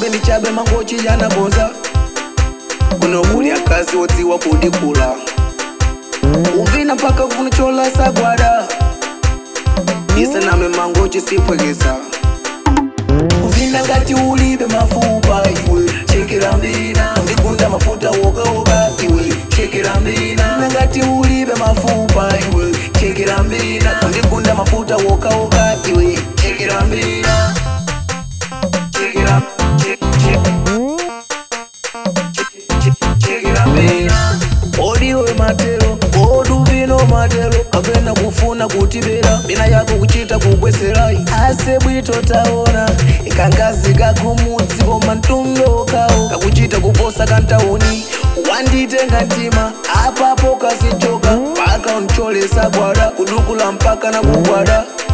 chabe ni chabe mangochi yanaboza kuno kuli akazi wodziwa kudikula uvina mpaka kunichola sagwada isaname mangochi sipwekesa uvina ngati ulibe mafupa iwe chekera mbina ndikunda mafuta wokawoka iwe chekera mbina Uvina ngati ulibe mafupa iwe chekera mbina ndikunda mafuta wokawoka iwe chekera mbina chekera che- che- chekera mbina odiwe matero oduvino matero kapena kufuna kutibera mina yako kuchita kugweserai ase bwito taona ikangazi kakumudzi koma mtundokawo kakuchita kuposa kantauni wanditenga ntima apapo kasichoka paka uncholesa gwada kudukula mpaka na kugwada